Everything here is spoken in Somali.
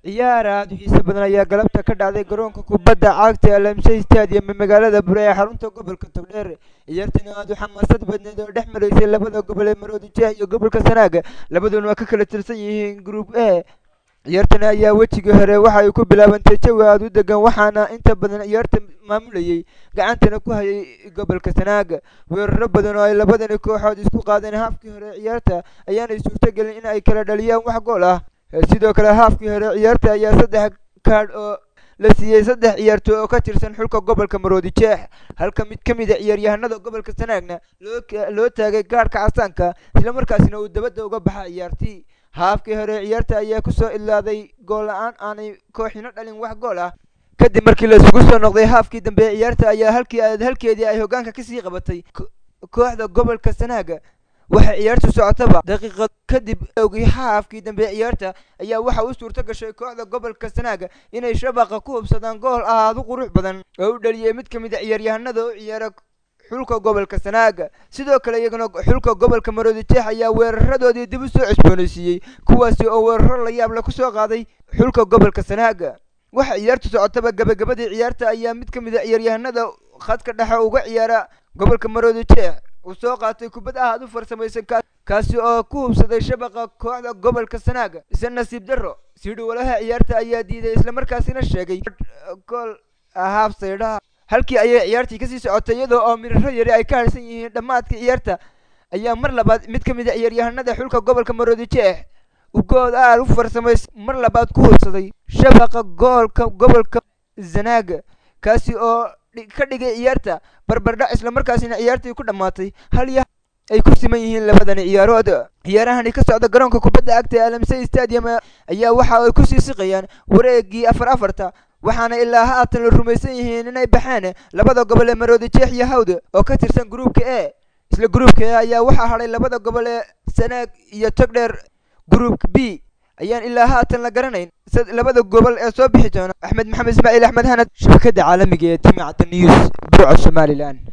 ciyaar aad u xiiso badan ayaa galabta ka dhacday garoonka kubadda cagta ee lamsey stadium ee magaalada bure ee xarunta gobolka togdheer ciyaartani aad u xamaasad badneed oo dhex maraysay labada gobol ee maroodi jeex iyo gobolka sanaaga labaduna waa ka kala tirsan yihiin group a ciyaartani ayaa wejigii hore waxa ay ku bilaabantay jawi aad u degan waxaana inta badan ciyaarta maamulayay gacantana ku hayay gobolka sanaaga weeraro badan oo ay labadani kooxood isku qaadeen haafkii hore ciyaarta ayaanay suurtogelin in ay kala dhaliyaan wax gool ah sidoo kale haafkii hore ciyaarta ayaa saddex kaadh oo la siiyey saddex ciyaartooy oo ka tirsan xulka gobolka maroodi jeex halka mid ka mid a ciyaaryahanada gobolka sanaagna loo loo taagay gaadhka casaanka isla markaasina uu dabadda uga baxa ciyaartii haafkii hore ciyaarta ayaa kusoo ilaaday gool la-aan aanay kooxino dhalin wax gool ah kadib markii laisugu soo noqday haafkii dambe ee ciyaarta ayaa halkii aad halkeedii ay hoggaanka kasii qabatay kooxda gobolka sanaaga waxay ciyaartu socotaba daqiiqad kadib ogi haafkii dambe ciyaarta ayaa waxa u suurto gashay kooxda gobolka sanaaga inay shabaqa ku hubsadaan gool aad u qurux badan oo u dhaliyay mid ka mid a ciyaaryahanada u ciyaara xulka gobolka sanaaga sidoo kale iyaguna xulka gobolka maroodi jeex ayaa weeraradoodii dib u soo cusboonaysiiyey kuwaasi oo weeraro la yaab le kusoo qaaday xulka gobolka sanaaga waxa ciyaartu socotaba gabagabadii ciyaarta ayaa mid ka mid a ciyaaryahanada khadka dhexe uga ciyaara gobolka maroodi jeex uu soo qaatay kubad aad u farsamaysan kaasi oo ku hubsaday shabaqa kooxda gobolka sanaaga ise nasiib darro siidhowalaha ciyaarta ayaa diiday islamarkaasina sheegay gool haaf saydhaha halkii ayay ciyaartii kasii socotay iyadoo oo miraro yari ay ka harsan yihiin dhammaadka ciyaarta ayaa mar labaad mid ka mid a ciyaaryahanada xulka gobolka maroodi jeex uu good aad u farsamaysan mar labaad ku hubsaday shabaqa goolka gobolka zanaaga kaasi oo ka dhigay ciyaarta barbardhac islamarkaasina ciyaartii ku dhammaatay hal iyo ay ku siman yihiin labadani ciyaarood ciyaarahani ka socda garoonka kubadda cagta ee alamsey stadium ayaa waxa ay kusii siqayaan wareegii afar afarta waxaana ilaa haatan la rumaysan yihiin inay baxeen labada gobol ee maroodi jeex iyo hawd oo ka tirsan gruupka e isla gruupka e ayaa waxaa hadhay labada gobol ee sanaag iyo togdheer gruupka b ayaan ilaa haatan la garanayn labada gobol ee soo bixi doona axmed maxamed ismaaciil axmed hanad shabakada caalamiga ee timacda news burco somalilan